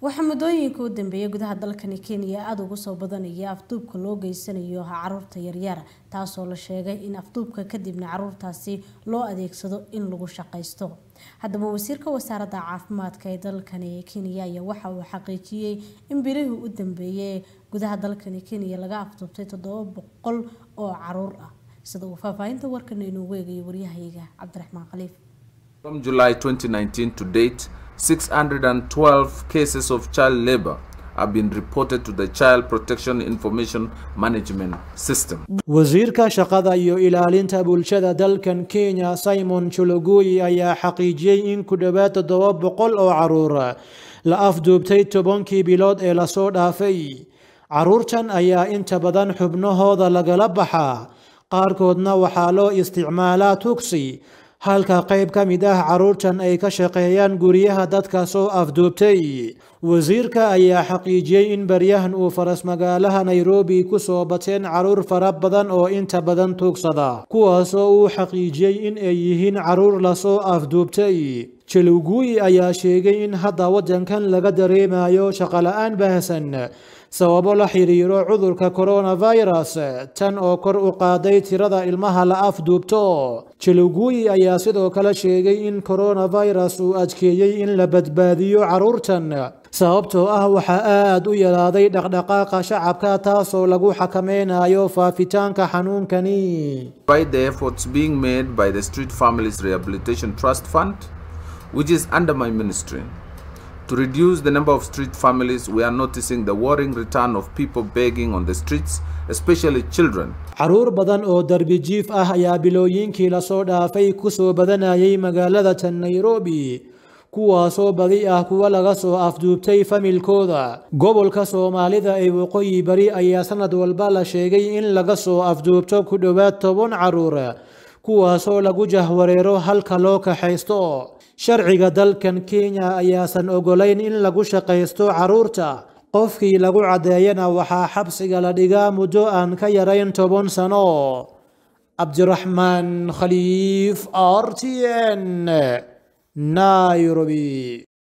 waxaa muddooyinka u dambeeyay gudaha dalkani kenya aada ugu soo badanaya afduubka loo geysanayo caruurta yaryar taasoo la sheegay in afduubka kadibna caruurtaasi loo adeegsado in lagu shaqaysto haddaba wasiirka wasaaradda caafimaadka ee dalkani kenya ayaa waxa uu xaqiijiyey in bilihii u dambeeyay gudaha dalkani kenya laga afduubtay toddoba boqol oo caruur ah sida uu faahfaahinta warkan inoogu eegayo waryahayga cabdiraxmaan khaliif From July 2019 to date, 612 cases of child labor have been reported to the Child Protection Information Management System. wasiirka shaqada iyo ilaalinta bulshada dalkan kenya simon chologoy ayaa xaqiijiyey in ku dhowaad toddoba boqol oo caruur la afduubtay tobankii bilood ee lasoo dhaafay caruurtan ayaa inta badan xubnahooda lagala baxaa qaarkoodna waxaa loo isticmaalaa tugsi halka qayb ka mid ah caruurtan ay ka shaqeeyaan guryaha dadka soo afduubtay wasiirka ayaa xaqiijiyey in baryahan uu faras magaalaha nairobi ku soo bateen caruur fara badan oo inta badan tuugsada kuwaasoo uu xaqiijiyey in ay yihiin caruur lasoo afduubtay jalowguuyi ayaa sheegay in hadda waddankan laga dareemayo shaqola-aan baahsan sababo la xiriiro cudurka coronavirus tan oo kor u qaaday tirada ilmaha la afduubto jalowguuyi ayaa sidoo kale sheegay in coronavirus uu adkeeyey in la badbaadiyo caruurtan sababtoo ah waxaa aad u yaraaday dhaqdhaqaaqa shacabka taasoo lagu xakameynayo faafitaanka xanuunkani By the efforts being made by the Street Families Rehabilitation Trust Fund, which is under my ministry, to reduce the number of street families, we are noticing the worrying return of people begging on the streets, especially children. caruur badan oo darbi jiif ah ayaa bilooyinkii lasoo dhaafay kusoo badanayay magaalada tan nairobi kuwaasoo badi ah kuwa laga soo afduubtay familkooda gobolka soomaalida ee waqooyi bari ayaa sanad walba la sheegay in laga soo afduubto ku dhowaad toban caruur kuwaasoo lagu jahwareero halka loo kaxaysto sharciga dalkan kenya ayaasan ogolayn in lagu shaqaysto caruurta qofkii lagu caddeeyana waxaa xabsiga la dhigaa muddo aan ka yarayn toban sano cabdiraxmaan khaliif r t n nairobi